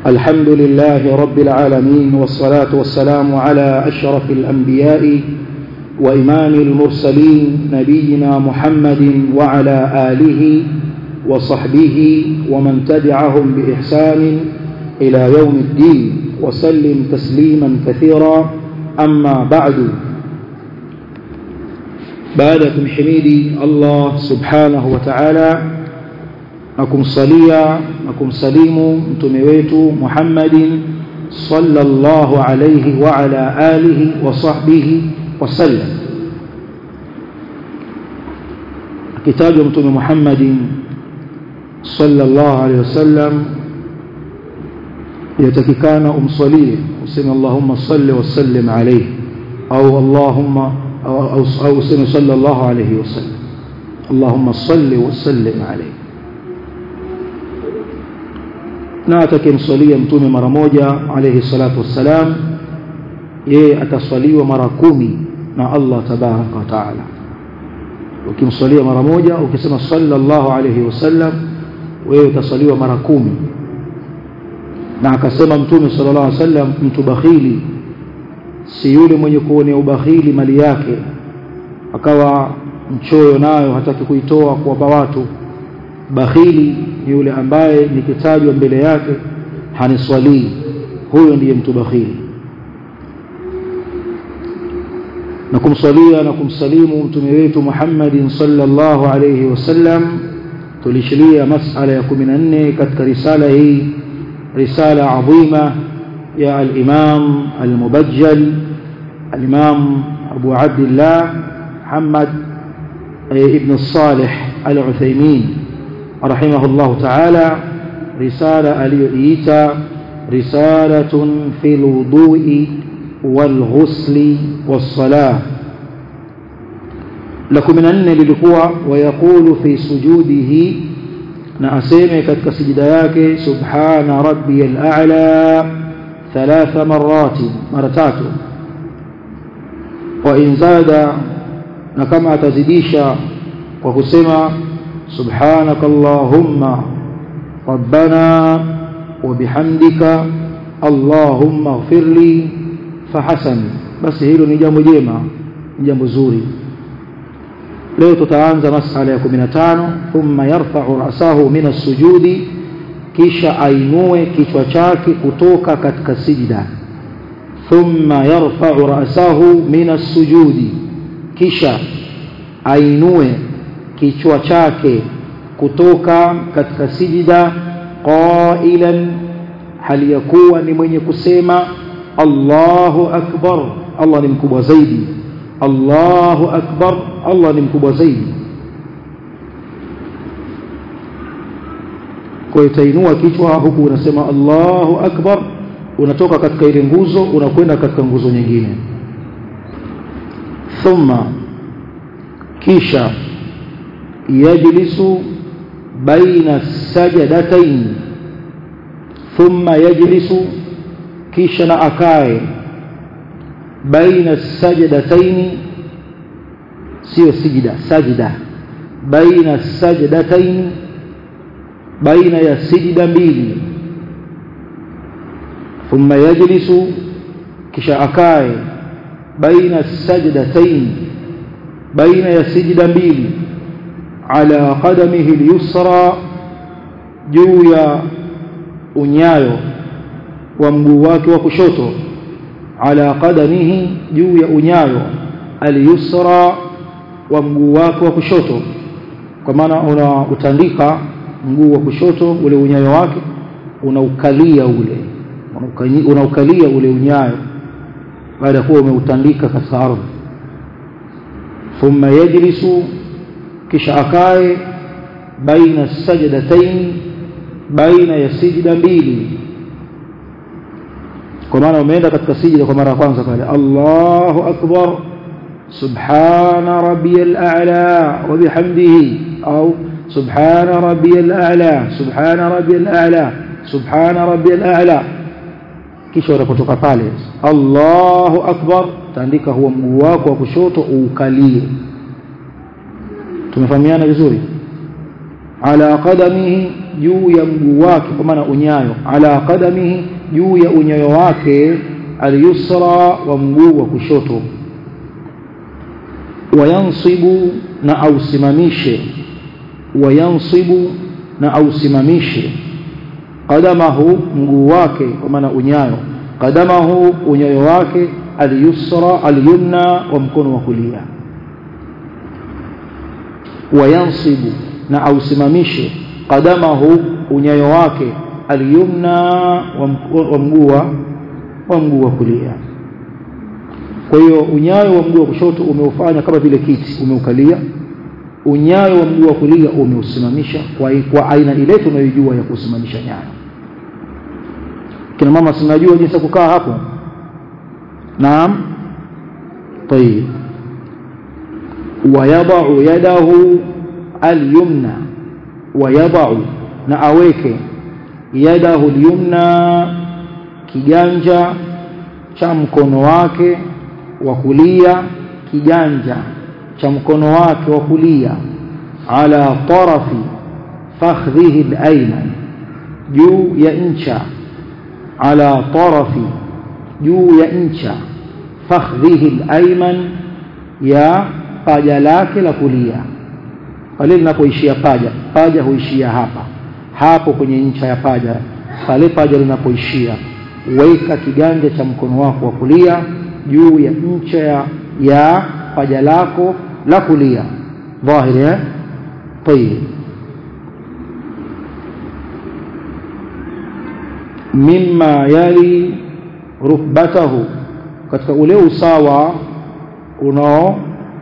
الحمد لله رب العالمين والصلاة والسلام على أشرف الأنبياء وإمام المرسلين نبينا محمد وعلى آله وصحبه ومن تبعهم بإحسان إلى يوم الدين وسلم تسليما كثيرا أما بعد baada ya kumhimidi Allah subhanahu wa ta'ala na kumsalia na kumsalimu mtume wetu Muhammadin sallallahu alayhi wa ala alihi wa sahbihi wasallam akitajwa mtume Muhammadin sallallahu alayhi wasallam yatakikana umsalie useme Allahumma salli wa sallim alayhi au Allahumma أو, أو, أو صلى الله عليه وسلم اللهم صل وسلم عليه na atakimswalia mtume mara moja alayhi salatu wassalam yeye ataswaliwa mara kumi na Allah tabaraka wa taala ukimswalia mara moja ukisema sallallahu alayhi wasallam wewe utaswaliwa mara kumi na akasema mtume sallallahu alayhi wasallam mtu bakhili si yule mwenye kuonea ubakhili mali yake akawa mchoyo nayo hataki kuitoa kuwapa watu bakhili ni yule ambaye nikitajwa mbele yake haniswalii huyo ndiye mtu bakhili na kumswalia na kumsalimu mtume wetu Muhammadin sallallahu alayhi wasallam tulishilia masala ya 14 katika risala hii risala adhima يا الإمام المبجل الإمام أبو عبد الله محمد ابن الصالح العثيمين رحمه الله تعالى رسالة اليئيتا رسالة في الوضوء والغسل والصلاة لكم من أن للقوة ويقول في سجوده نأسيمي كتك سجدياك سبحان ربي الأعلى ثلاث مرات مرتات وإن زاد نكما تزديشا وكسما سبحانك اللهم ربنا وبحمدك اللهم اغفر لي فحسن بس hilo ni jambo jema ni jambo zuri leo tutaanza masala ya 15 thumma yarfa'u ra'sahu min as-sujudi kisha ainue kichwa chake kutoka katika sijida thumma yarfa'u ra'sahu min as-sujudi kisha ainue kichwa chake kutoka katika sijida qailan hali ya kuwa ni mwenye kusema Allahu akbar Allah ni mkubwa zaidi Allahu akbar Allah ni mkubwa zaidi kwa hiyo utainua kichwa huku unasema Allahu akbar unatoka katika ile nguzo unakwenda katika nguzo nyingine thumma kisha yajlisu baina sajadatayn thumma yajlisu kisha na akae baina sajadatayn sio sijida sajida baina sajadatayn baina ya sijida mbili thumma yajlisu kisha akae baina sajdatayn baina ya sijida mbili ala qadamihi al-yusra juu ya unyayo wa mguu wake wa kushoto ala qadamihi juu ya unyayo al-yusra wa mguu wake wa kushoto kwa maana unautandika mguu wa kushoto ule unyayo wake unaukalia ule unaukalia ule unyayo baada ya kuwa umeutandika katika ardhi thumma yajlisu kisha akae baina sajdatayn baina ya sijda mbili kwa maana umeenda katika sijda kwa mara ya kwanza pale Allahu akbar subhana rabbiyal a'la wa bihamdihi au سبحان ربي الأعلى سبحان ربي الأعلى سبحان ربي الأعلى kisha unapotoka pale Allahu akbar taandika huo mguu wako wa kushoto uukalie tumefahamiana vizuri ala qadamihi juu ya mguu wake kwa maana unyayo ala qadamihi juu ya unyayo wake alyusra wa mguu wa kushoto wayansibu na ausimamishe wayansibu na ausimamishe qadamahu mguu wake kwa maana unyayo qadamahu unyayo wake alyusra alyumna wa mkono wa kulia wayansibu na ausimamishe qadamahu unyayo wake alyumna wa mguu wa mguu wa kulia kwa hiyo unyayo wa mguu wa kushoto umeufanya kama vile kiti umeukalia unyayo wa mguu wa kulia umeusimamisha kwa, kwa aina ile tunayojua ya kusimamisha nyayo kina mama sinajua jinsi ya kukaa hapo naam طيب ويضع يده اليمنى ويضع na aweke yadahu alyumna kiganja cha mkono wake wa kulia kiganja cha mkono wake wa kulia ala tarafi fakhdhihi alayman juu ya ncha ala tarafi juu ya ncha fakhdhihi alayman ya paja lake la kulia pale linapoishia paja paja huishia hapa hapo kwenye ncha ya paja pale paja linapoishia weka kiganja cha mkono wako wa kulia juu ya ncha ya, ya paja lako la kulia dhahiri eh طيب mimma yali rukbatahu katika ule usawa unao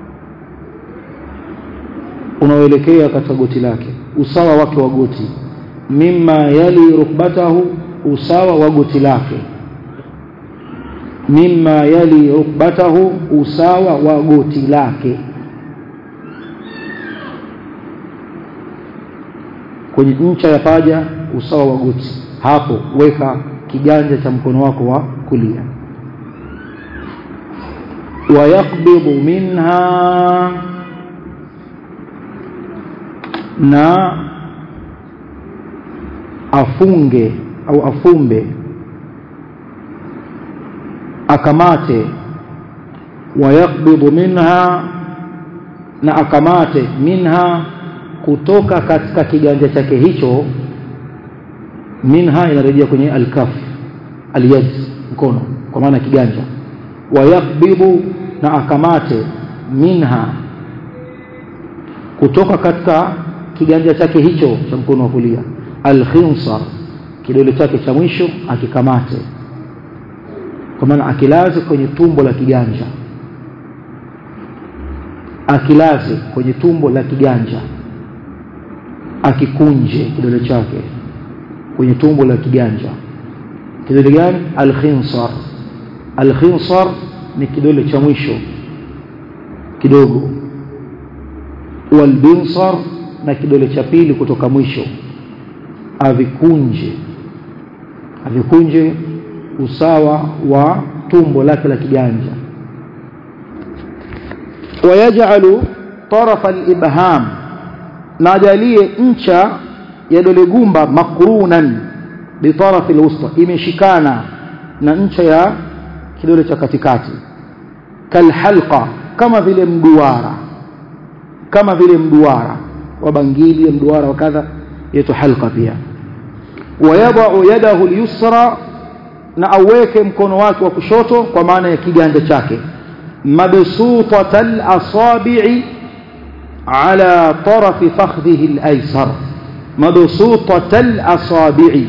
unaoelekea katika goti lake usawa wake wa goti mimma yali rukbatahu usawa wa goti lake mimma yali rukbatahu usawa wa goti lake kwenye ncha ya paja usawa wa goti hapo weka kiganja cha mkono wako wa kulia wayaqbidu minha na afunge au afumbe akamate wayaqbidu minha na akamate minha kutoka katika kiganja chake hicho minha inarejea kwenye alkaf alyad mkono kwa maana kiganja wayaqbidu na akamate minha kutoka katika kiganja chake hicho cha mkono wa kulia alkhinsar kidole chake cha mwisho akikamate kwa maana akilaze kwenye tumbo la kiganja akilaze kwenye tumbo la kiganja akikunje kidole chake kwenye tumbo la kiganja kidole gani alkhinsar alkhinsar ni kidole cha mwisho kidogo walbinsar na kidole cha pili kutoka mwisho avikunje avikunje usawa wa tumbo lake la kiganja wayaj'alu tarafa al-ibham na ajalie ncha ya dole gumba makrunan bi tarafi al-wusta imeshikana na ncha ya kidole cha katikati kalhalqa kama vile mduara kama vile mduara wa bangili mduara wa kadha yetu halqa pia wayadau yadahu al-yusra na aweke mkono wake wa kushoto kwa maana ya kiganja chake mabsutatal asabi'i ala tarafi fakhdhihi al-aysar mabsutatal asabi'i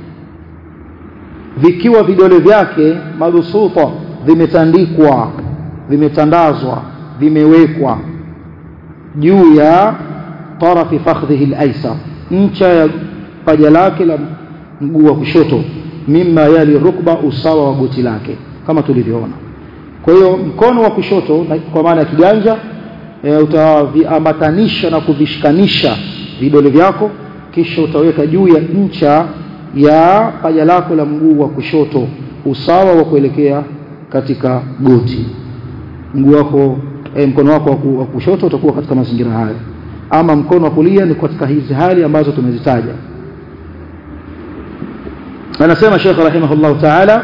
vikiwa vidole vyake mabsuta vimetandikwa vimetandazwa vimewekwa juu ya tarafi fakhdhihi al-aysar ncha ya paja lake la mguu wa kushoto mimma yali rukba usawa wa goti lake kama tulivyoona kwa hiyo mkono wa kushoto kwa maana ya kiganja e, utaviambatanisha na kuvishikanisha vidole vyako kisha utaweka juu ya ncha ya paja lako la mguu wa kushoto usawa wa kuelekea katika goti mguu wako e, mkono wako wa kushoto utakuwa katika mazingira haya ama mkono wa kulia ni katika hizi hali ambazo tumezitaja anasema Sheikh rahimahullah ta'ala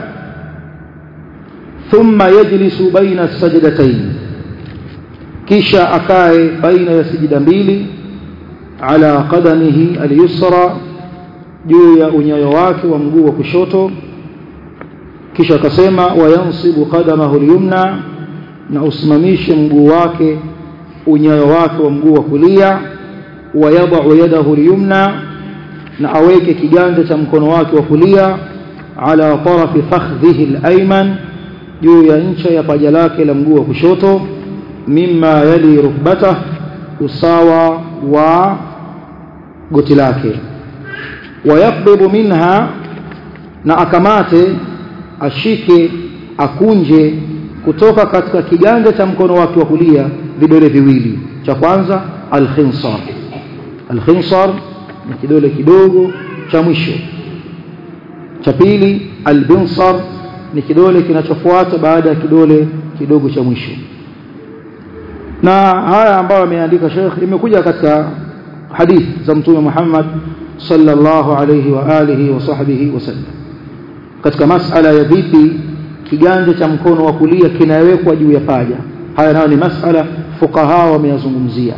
thumma yajlisu baina sajdatayn kisha akae baina ya sijida mbili ala qadamihi al-yusra juu ya unyayo wake wa mguu wa kushoto kisha akasema wayansibu qadamahu al-yumna na usimamishe mguu wake unyayo wake wa mguu wa kulia wayadau yadahu al-yumna na aweke kiganja cha mkono wake wa kulia ala tarafi fakhdhihi al-ayman juu ya ncha ya paja lake la mguu wa kushoto mimma yali rukbatah usawa wa goti lake wayaqbidu minha na akamate ashike akunje kutoka katika kiganja cha mkono wake wa kulia vidole viwili cha kwanza al-khinsar al-khinsar ni kidole kidogo cha mwisho cha pili al-binsar ni kidole kinachofuata baada ya kidole kidogo cha mwisho na haya ambayo ameandika Sheikh imekuja katika hadith za Mtume Muhammad sallallahu alayhi wa alihi wa sahbihi wasallam katika masala ya vipi kiganja cha mkono wa kulia kinawekwa juu ya paja haya nayo ni masala fukaha wameyazungumzia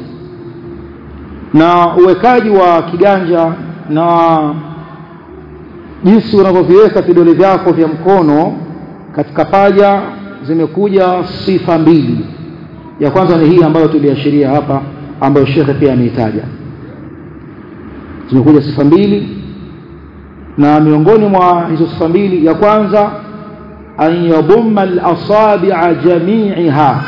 na uwekaji wa kiganja na jinsi unavyoviweka vidole vyako vya mkono katika paja zimekuja sifa mbili ya kwanza ni hii ambayo tuliashiria hapa ambayo shekhe pia ameitaja zimekuja sifa mbili na miongoni mwa hizo sifa mbili ya kwanza an yadhumma al-asabi'a jami'iha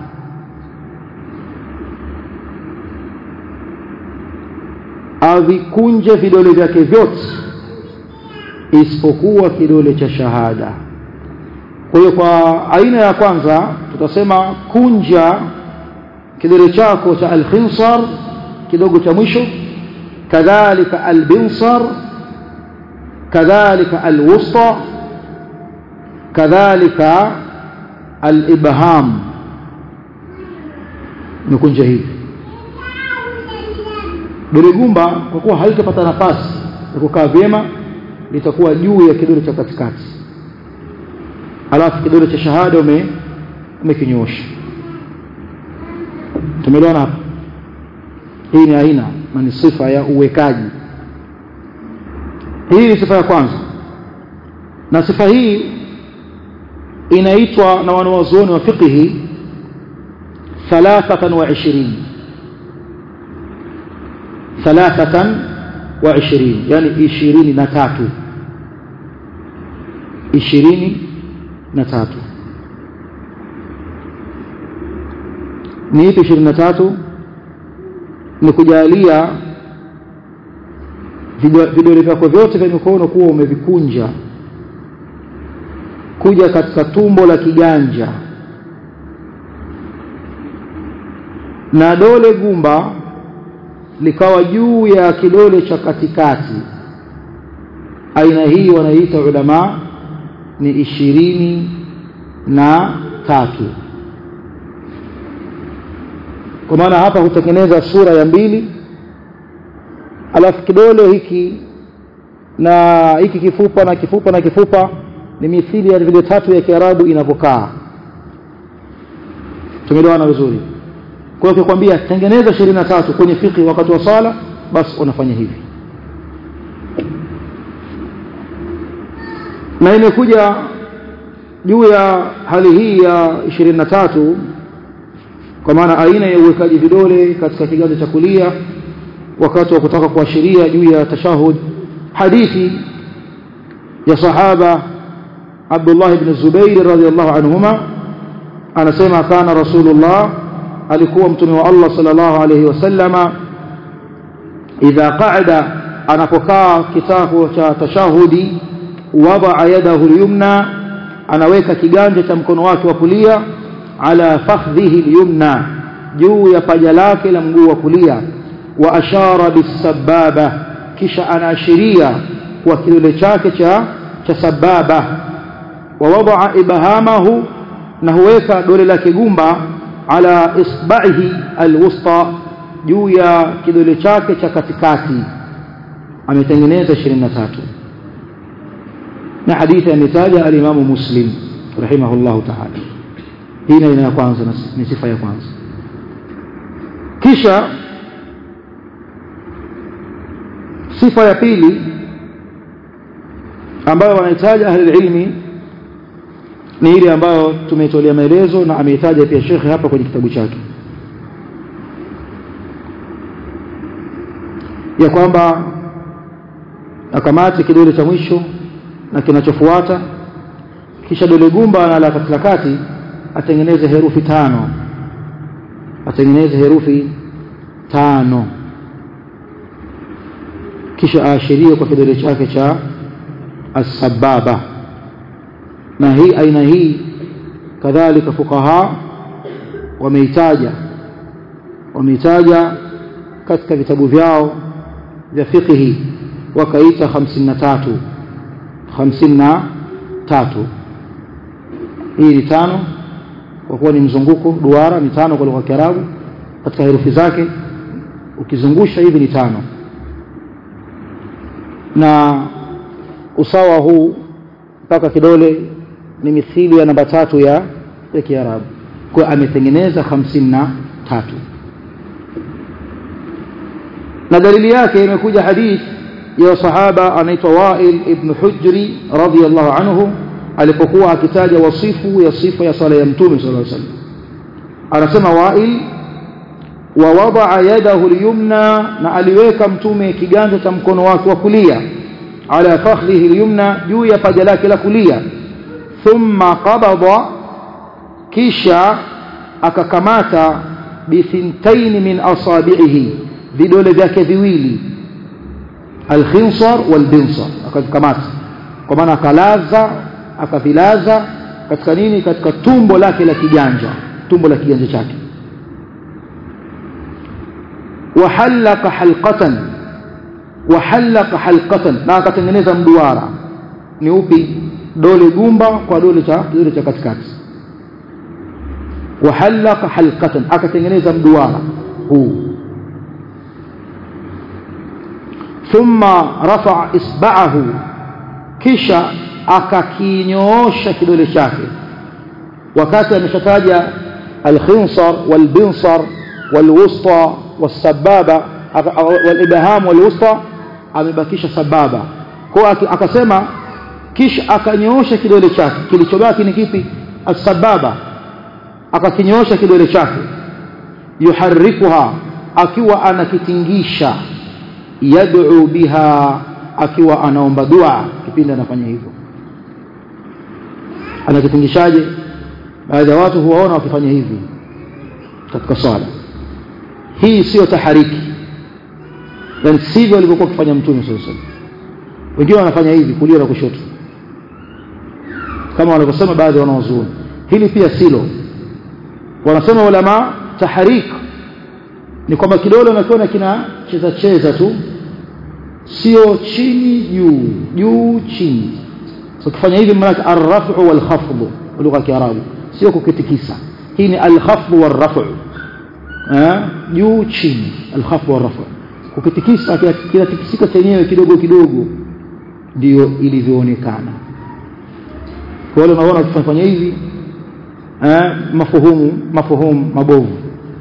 avikunje vidole vyake vyote isipokuwa kidole cha shahada kwa hiyo kwa aina ya kwanza tutasema kunja kidole chako cha al-khinsar kidogo cha mwisho kadhalika al-binsar kadhalika al-wusta kadhalika al-ibham nikunja hivi dole gumba kwa kuwa halitapata nafasi ya kukaa vyema litakuwa juu ya kidole cha katikati alafu kidole cha shahada ume umekinyoosha tumeelewana hapa hii ni aina na ni sifa ya uwekaji hii ni sifa ya kwanza na sifa hii inaitwa na wanawazuoni wa fiqhi ثلاثة وعشرين ثلاثة وعشرين يعني عشرين نتاتو عشرين نتاتو ni ipi ishirini na tatu ni kujalia vidole vyako vyote vya mikono kuwa umevikunja kuja katika tumbo la kiganja na dole gumba likawa juu ya kidole cha katikati aina hii wanaiita ulama ni ishirini na tatu kwa maana hapa hutengeneza sura ya mbili alafu kidole hiki na hiki kifupa na kifupa na kifupa ni mithili ya vile tatu ya Kiarabu inavyokaa tumeelewana vizuri kwa hiyo ukikwambia tengeneza 23 kwenye fiki wakati wa sala basi unafanya hivi na imekuja juu ya hali hii ya 23 kwa maana aina ya uwekaji vidole katika kiganja cha kulia wakati wa kutaka kuashiria juu ya tashahud hadithi ya sahaba Abdullah ibn Zubair radhiyallahu anhuma anasema kana rasulullah alikuwa mtume wa Allah sallallahu alayhi wasallama idha qa'ada anapokaa kitako cha tashahudi wada yadahu al-yumna anaweka kiganja cha mkono wake wa kulia ala fakhdhihi al-yumna juu ya paja lake la mguu wa kulia wa ashara bisababa kisha anaashiria kwa kidole chake cha cha sababa wa wadaa ibhamahu na huweka dole lake gumba ala isba'ihi alwusta juu ya kidole chake cha katikati ametengeneza 23 na hadithi ametaja alimamu muslim rahimahullahu taala hii ni aina ya kwanza ni sifa ya kwanza kisha sifa ya pili ambayo wanahitaji ahli ilmi ni ile ambayo tumetolea maelezo na ameitaja pia shekhe hapa kwenye kitabu chake ya kwamba akamate kidole cha mwisho na kinachofuata kisha dole gumba na la katika kati atengeneze herufi tano atengeneze herufi tano kisha aashirie kwa kidole chake cha asbaba na hii aina hii kadhalika fuqaha wameitaja wameitaja katika vitabu vyao vya fiqhi wakaita 53 53 hii ni tano kwa kuwa ni mzunguko duara ni tano kwa lugha ya Kiarabu katika herufi zake ukizungusha hivi ni tano na usawa huu mpaka kidole ni mithili ya namba tatu ya ya Kiarabu kwa ametengeneza hamsini na tatu na dalili yake imekuja hadith ya sahaba anaitwa Wail ibn Hujri radhiyallahu anhu alipokuwa akitaja wasifu ya sifa ya sala ya mtume sallallahu alaihi wasallam anasema Wail wa wadaa yadahu al-yumna na aliweka mtume kiganja cha mkono wake wa kulia ala fakhrihi al-yumna juu ya paja lake la kulia thumma qabada kisha akakamata bithintain min asabi'ihi vidole vyake viwili alkhinsar walbinsar akavikamata kwa maana akalaza akavilaza katika nini katika tumbo lake la kiganja tumbo la kiganja chake wahallaka halqatan wahallaka halqatan na akatengeneza mduara ni upi dole gumba kwa dole cha kidole cha katikati wahallaka halqatan akatengeneza mduara huu thumma rafa isba'ahu kisha akakinyoosha kidole chake wakati ameshataja alkhinsar walbinsar walwusta wasababa walibham walwusta amebakisha sababa kwa akasema kisha akanyoosha kidole chake kilichobaki ni kipi asbaba akakinyoosha kidole chake yuharrikuha akiwa anakitingisha yad'u biha akiwa anaomba dua kipindi anafanya hivyo anakitingishaje baadhi ya watu huwaona wakifanya hivi katika swala hii sio tahariki yani sivyo alivyokuwa akifanya mtume sallallahu alaihi wasallam wengine wanafanya hivi kulia na kushoto kama wanavyosema baadhi ya wanawazuoni hili pia silo wanasema ulama taharik ni kwamba kidole unakiona kinacheza cheza tu sio chini juu juu chini so kufanya hivi maana arrafu wal khafd lugha ya kiarabu sio kukitikisa hii ni al khafd wal rafu juu chini al khafd wal rafu kukitikisa kinatikisika chenyewe kidogo kidogo ndio ilivyoonekana kwa wale unaona ukifanya hivi eh mafuhumu mafuhumu mabovu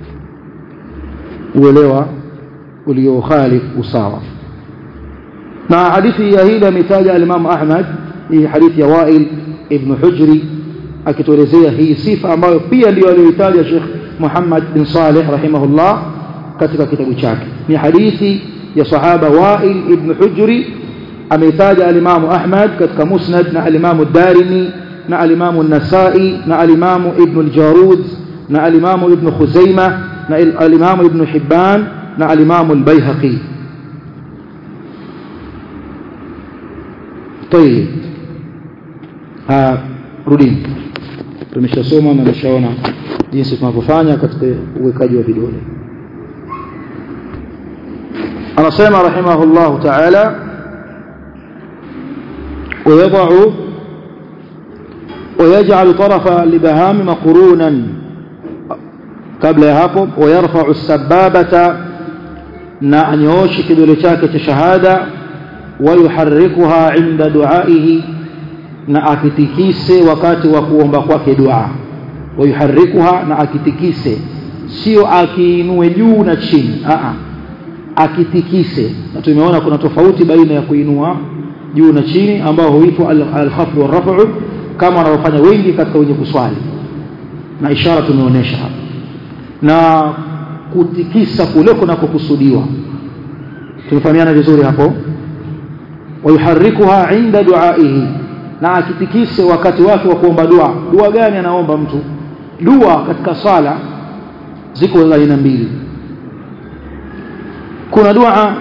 uelewa uliokhalifu usawa na hadithi ya hili ametaja al-Imam Ahmad hii hadithi ya Wail ibn Hujri akituelezea hii sifa ambayo pia ndio aliyoitaja Sheikh Muhammad bin Saleh rahimahullah katika kitabu chake ni hadithi ya sahaba Wail ibn Hujri ameitaja al-Imam Ahmad katika Musnad na al-Imam ad-Darimi na al-Imam an-Nasa'i na al-Imam Ibn al-Jarud na al-Imam Ibn Khuzaimah na al-Imam Ibn Hibban na al-Imam al-Baihaqi طيب ah rudini tumeshasoma na tumeshaona jinsi tunavyofanya katika uwekaji wa vidole anasema rahimahullah ta'ala ويضع ويجعل طرف الابهام مقرونا kabla ya hapo ويرفع السبابه na anyooshe kidole chake cha shahada ويحركها عند دعائه na akitikise wakati wa kuomba kwake dua wayuharikuha na akitikise sio akiinue juu na chini a akitikise na tumeona kuna tofauti baina ya kuinua juu na chini ambao huitwa al-khafd wa rafu kama wanavyofanya wengi katika wenye kuswali na ishara tumeonyesha hapa na kutikisa kule kunakokusudiwa tumefahamiana vizuri hapo wayuharikuha inda duaihi na akitikise wakati wake wa kuomba dua dua gani anaomba mtu dua katika swala ziko za aina mbili kuna dua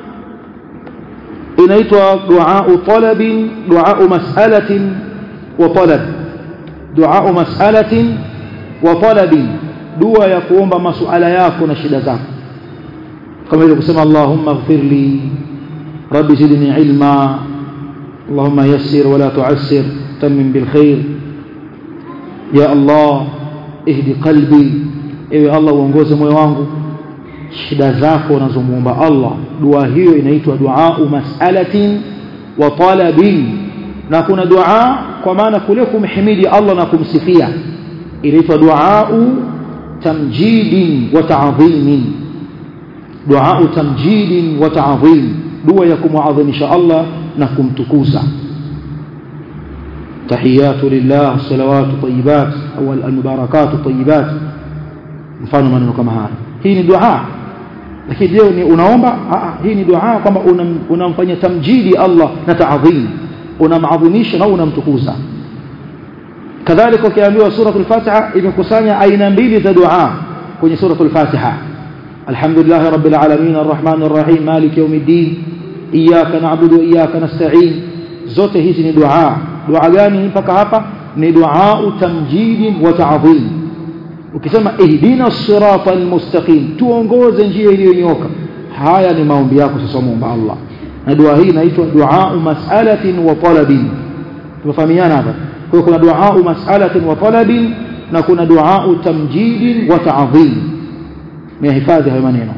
inaitwa dua talabin dua mas'alatin wa talab dua mas'alatin wa talabin dua ya kuomba masuala yako na shida zako kama ile kusema Allahumma ighfirli rabbi zidni ilma Allahumma yassir wala tu'assir tamim bil khair ya Allah ihdi qalbi ewe Allah uongoze moyo wangu shida zako unazomuomba Allah dua hiyo inaitwa dua mas'alatin wa talabin na kuna dua kwa maana kule kumhimidi Allah na kumsifia inaitwa dua tamjidin wa ta'dhimin dua tamjidin wa ta'dhim dua ya kumuadhimisha Allah na kumtukuza tahiyatu lillah salawatu tayyibat au almubarakatu tayyibat mfano maneno kama haya hii ni dua lakini je ni unaomba hii ni dua kwamba unamfanyia tamjidi Allah na ta'dhim unamadhimisha na unamtukuza kadhalika ukiambiwa suratul fatiha imekusanya aina mbili za dua kwenye suratul fatiha alhamdulillah rabbil alamin arrahmanir rahim maliki yawmiddin iyyaka na'budu wa iyyaka nasta'in zote hizi ni dua dua gani mpaka hapa ni dua tamjidi wa ta'dhim ukisema ihdina siratal mustaqim tuongoze njia iliyonyoka haya ni maombi yako sasa muomba Allah na dua hii inaitwa dua mas'alatin wa talabin tumefahamiana hapa kwa hiyo kuna dua mas'alatin wa talabin na kuna dua tamjidin wa ta'dhim mehifadhi hayo maneno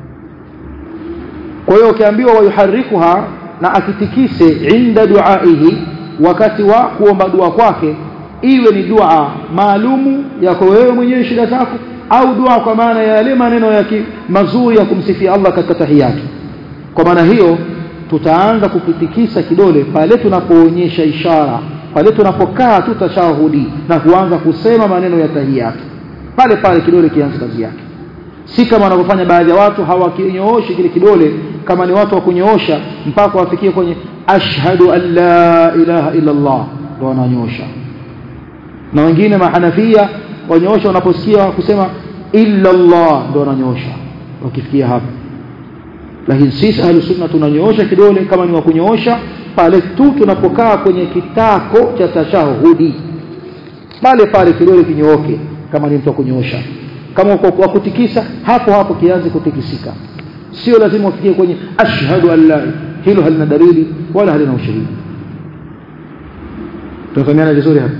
kwa hiyo ukiambiwa wayuharikuha na akitikise inda duaihi wakati wa kuomba dua kwake iwe ni dua maalumu yako wewe mwenyewe shida zako au dua kwa maana ya yale maneno yake mazuri ya kumsifia Allah katika tahiyatu kwa maana hiyo tutaanza kukitikisa kidole pale tunapoonyesha ishara pale tunapokaa tu tashahudi na kuanza kusema maneno ya tahiyatu pale pale kidole kianze kazi yake si kama wanavyofanya baadhi ya watu hawakinyooshi kile kidole kama ni watu wa kunyoosha mpaka wafikie kwenye ashhadu an la ilaha illa Allah ndio wananyosha na wengine mahanafia wanyoosha wanaposikia kusema illa Allah ndio wananyosha wakifikia hapo lakini sisi ahli sunna tunanyoosha kidole kama ni wa kunyoosha pale tu tunapokaa kwenye kitako cha tashahudi pale pale kidole kinyooke kama ni mtu wa kunyoosha kama wa kutikisa hapo hapo kianze kutikisika sio lazima ufikie kwenye ashhadu an la hilo halina dalili wala halina ushahidi tunafahamiana vizuri hapa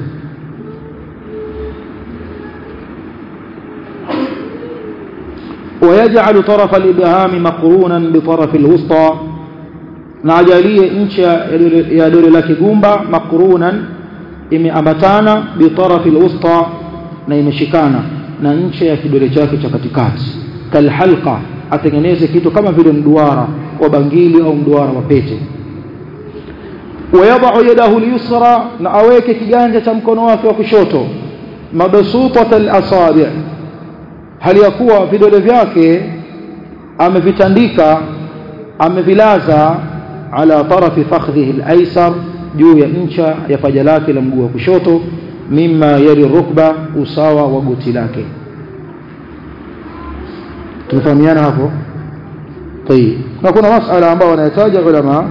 ويجعل طرف الإبهام مقرونا بطرف الوسطى نعجاليه انشا يا دول لك غومبا مقرونا imeambatana bitarafi alwusta na imeshikana na ncha ya kidole chake cha katikati kalhalqa atengeneze kitu kama vile mduara wa bangili au mduara wa pete wayadau yadahu lyusra na aweke kiganja cha mkono wake wa kushoto mabsutat alasabi hali ya kuwa vidole vyake amevitandika amevilaza ala tarafi fakhdhihi alaysar juu ya ncha ya paja lake la mguu wa kushoto mimma yali rukba usawa wa goti lake tumefahamiana hapo طيب na kuna masala ambayo wanayataja ulama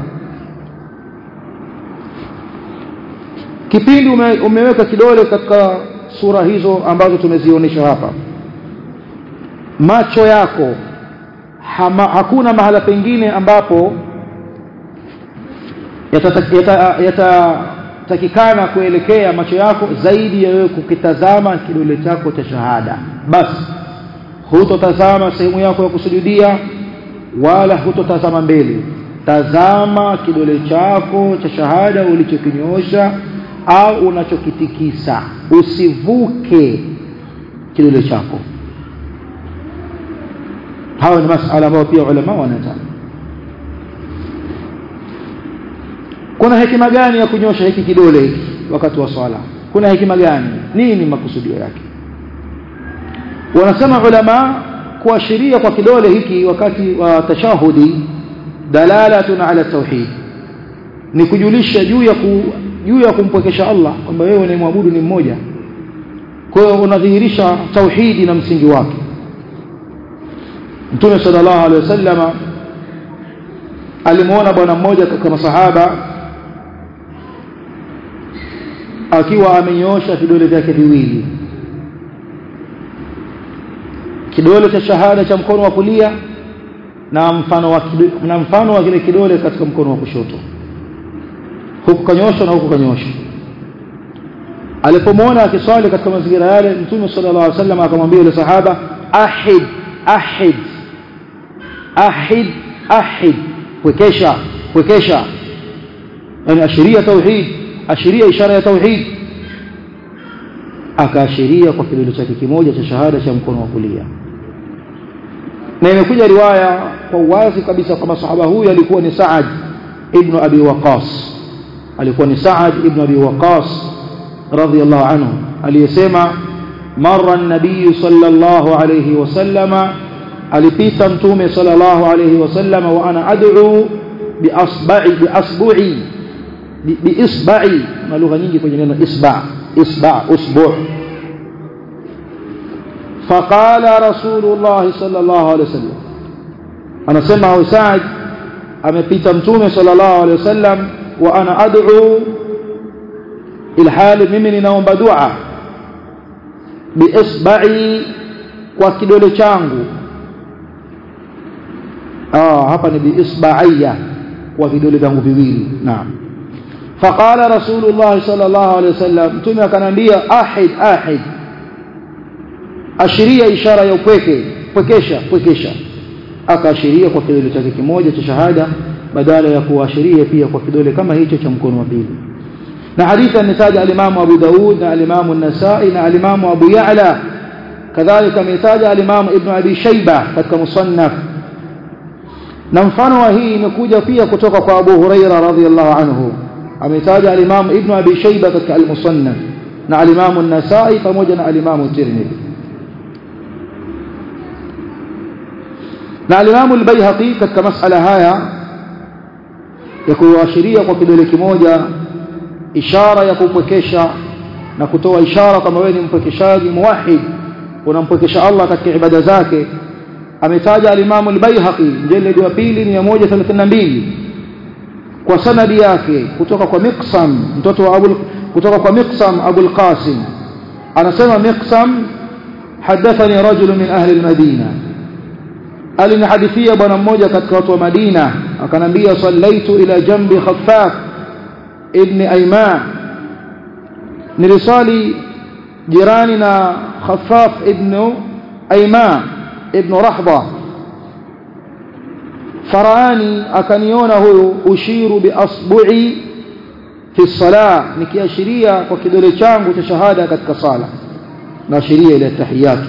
kipindi ume, umeweka kidole katika sura hizo ambazo tumezionyesha hapa macho yako hama, hakuna mahala pengine ambapo yatatakikana yata, yata kuelekea macho yako zaidi ya wewe kukitazama kidole chako cha shahada basi hutotazama sehemu yako ya kusujudia wala hutotazama mbele tazama kidole chako cha shahada ulichokinyoosha au unachokitikisa usivuke kidole chako hayo ni masala ambayo pia ulama wanataka kuna hekima gani ya kunyosha hiki kidole hiki wakati wa swala kuna hekima gani nini makusudio yake wanasema ulama kuashiria kwa kidole hiki wakati wa tashahudi dalalatun ala tauhid ni kujulisha juu ya ku, juu ya kumpwekesha Allah kwamba wewe unayemwabudu ni mmoja kwa hiyo unadhihirisha tauhidi na msingi wake Mtume sallallahu alaihi wasallam alimuona bwana mmoja katika masahaba akiwa amenyoosha vidole vyake viwili kidole cha shahada cha mkono wa kulia na mfano wa kidole, na mfano wa kile kidole katika mkono wa kushoto huku kanyosha na huku kanyosha alipomwona akiswali katika mazingira yale mtume sallallahu alaihi wasallam akamwambia yule sahaba ahid ahid ahid ahid pwekesha pwekesha yani ashiria tauhid ashiria ishara ya tauhid akaashiria kwa kidole chake kimoja cha shahada cha mkono wa kulia na imekuja riwaya kwa uwazi kabisa kwamba sahaba huyu alikuwa ni Saad ibn Abi Waqas alikuwa ni Saad ibn Abi Waqas radhiyallahu anhu aliyesema marra an-nabiy sallallahu alayhi wasallama alipita mtume sallallahu alayhi wasallama wa ana ad'u bi asba'i bi asbu'i bi isba'i na lugha nyingi kwenye neno isba' isba' usbu' فقال رسول الله صلى الله عليه وسلم anasema huyu Saad amepita mtume sallallahu alaihi wasallam wa ana ad'u ilhali mimi ninaomba dua biisba'i kwa kidole changu ah hapa ni biisba'iyya kwa vidole vyangu viwili naam faqala rasulullah sallallahu alaihi wasallam mtume akanambia ahid ahid ashiria ishara ya upweke pwekesha pwekesha akaashiria kwa kidole chake kimoja cha shahada badala ya kuashiria pia kwa kidole kama hicho cha mkono wa pili na hadithi ametaja alimamu Abu Daud na alimamu An-Nasa'i na alimamu Abu Ya'la kadhalika ametaja alimamu Ibn Abi Shayba katika musannaf na mfano wa hii imekuja pia kutoka kwa Abu Huraira radhiyallahu anhu ametaja alimamu Ibn Abi Shayba katika al-Musannaf na alimamu An-Nasa'i pamoja na alimamu Tirmidhi na alimamu al-Baihaqi katika masala haya ya kuashiria kwa kidole kimoja ishara ya kupwekesha na kutoa ishara kama wewe ni mpwekeshaji muwahid unampwekesha Allah katika ibada zake ametaja alimamu al-Baihaqi mjeledi wa pili 132 kwa sanadi yake kutoka kwa Miqsam mtoto wa Abu kutoka kwa Miqsam Abu al-Qasim anasema Miqsam hadathani rajul min ahli al-Madina alinihadithia bwana mmoja katika watu wa Madina akanambia sallaitu ila jambi Khaffaf ibn Ayman nilisali jirani na Khaffaf ibn Ayman ibn Rahba farani akaniona huyu ushiru bi asbu'i fi salah nikiashiria kwa kidole changu cha shahada katika sala naashiria ile tahiyatu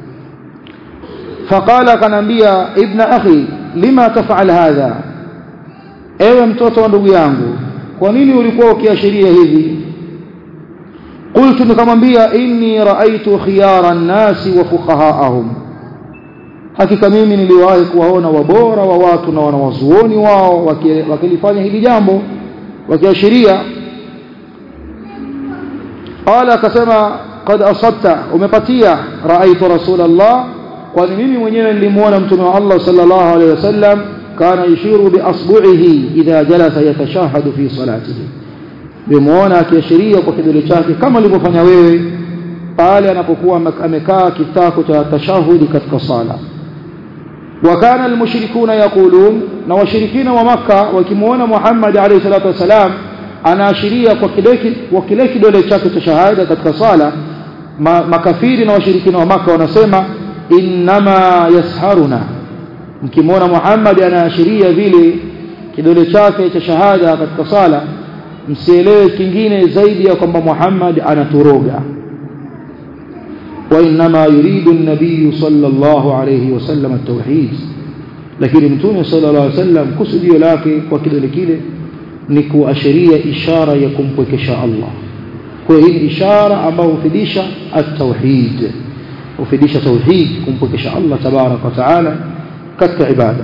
فقال kanambia ibn akhi lima taf'al hadha ewe mtoto wa ndugu yangu kwa nini ulikuwa ukiashiria hivi qultu nikamwambia inni raaitu khiyara an-nasi wa fuqahaahum hakika mimi niliwahi kuwaona wabora wa watu na wanawazuoni wao wakilifanya hili jambo wakiashiria qala akasema qad asabta umepatia raaitu rasulullah kwani mimi mwenyewe nilimuona mtume wa Allah sallallahu alaihi wasallam kana yushiru bi asbu'ihi idha jalasa yatashahadu fi salatihi nimemuona akiashiria kwa kidole chake kama alivyofanya wewe pale anapokuwa amekaa kitako cha tashahudi katika sala وكان المشركون يقولون na washirikina wa maka wakimuona Muhammad alayhi salatu wasalam anaashiria kwa kidole kwa kile kidole chake cha shahada katika sala makafiri na washirikina wa maka wanasema innama yasharuna mkimwona Muhammad anaashiria vile kidole chake cha shahada katika sala msielewe kingine zaidi ya kwamba Muhammad anaturoga وإنما يريد النبي صلى الله عليه وسلم التوحيد lakini mtume sallallahu alaihi wasallam kusudio lake kwa kidole kile ni kuashiria ishara ya kumpwekesha Allah kwa hiyo hii ishara ambayo hufidisha at-tauhid hufidisha tauhid kumpwekesha Allah tabarak wa taala katika ibada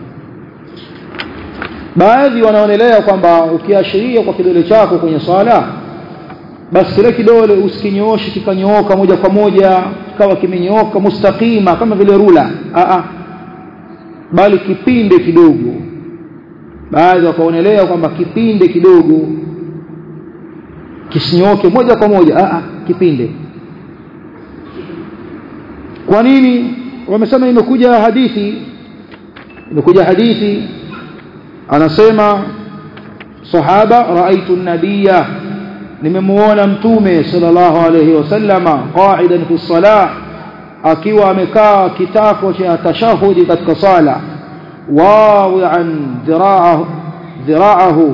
baadhi wanaonelea kwamba ukiashiria kwa kidole chako kwenye swala basi kile kidole usikinyooshe kikanyooka moja kwa moja kawa kimenyooka mustaqima kama vile rula a a bali kipinde kidogo baadhi wakaonelea kwamba kipinde kidogo kisinyoke moja kwa moja a a kipinde kwa nini wamesema imekuja hadithi imekuja hadithi anasema sahaba raaitu an-nabiyya nimemuona mtume sallallahu alayhi wasallama qa'idan fi salah akiwa amekaa kitako cha tashahudi katika sala wawi'an dhira'ahu dhira'ahu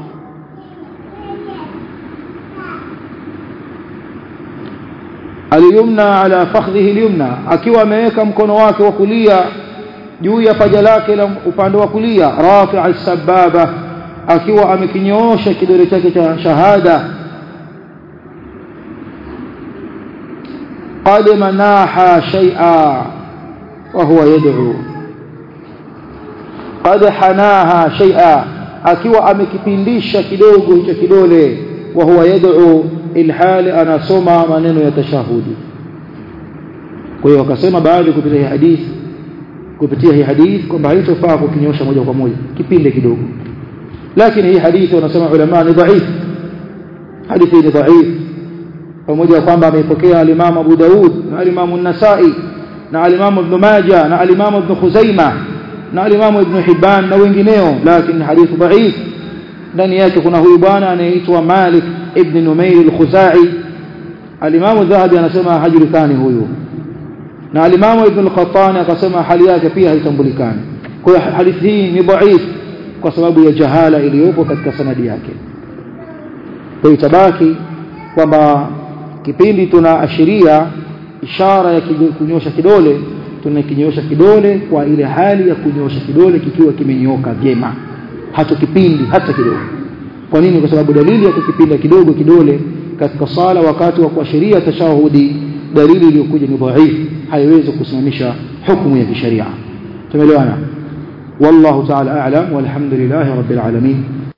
aliyumna ala fakhdhihi alyumna akiwa ameweka mkono wake wa kulia juu ya paja lake la upande wa kulia rafi'a sababa akiwa amekinyoosha kidole chake cha shahada قد مناح شيئا وهو يدعو قد حناها شيئا akiwa amekipindisha kidogo hicho kidole wa huwa yad'u ilhali anasoma maneno ya tashahudi kwa hiyo wakasema baadhi kupitia hii hadithi kupitia hii hadithi kwamba haitofaa kukinyosha moja kwa moja kipinde kidogo lakini hii hadithi wanasema ulama ni dhaifu hadithi ni dhaifu pamoja kwamba ameipokea al-Imam Abu Daud na al-Imam An-Nasa'i na al-Imam Ibn Majah na al-Imam Ibn Khuzaimah na al-Imam Ibn Hibban na wengineo lakini hadithu dhaif ndani yake kuna huyu bwana anayeitwa Malik ibn Numair al-Khuzai al-Imam Dhahabi anasema hajulikani huyu na al-Imam Ibn al-Qattani akasema hali yake pia haitambulikani kwa hiyo hadithi hii ni dhaif kwa sababu ya jahala iliyopo katika sanadi yake kwa hiyo tabaki kwamba kipindi tunaashiria ishara ya kunyosha kidole tunakinyosha kidole kwa ile hali ya kunyosha kidole kikiwa kimenyoka vyema hatukipindi hata kidogo kwa nini kwa sababu dalili ya kukipinda kidogo kidole katika sala wakati wa kuashiria tashahudi dalili iliyokuja ni dhaifu haiwezi kusimamisha hukumu ya kisheria tumeelewana والله تعالى أعلم والحمد لله رب العالمين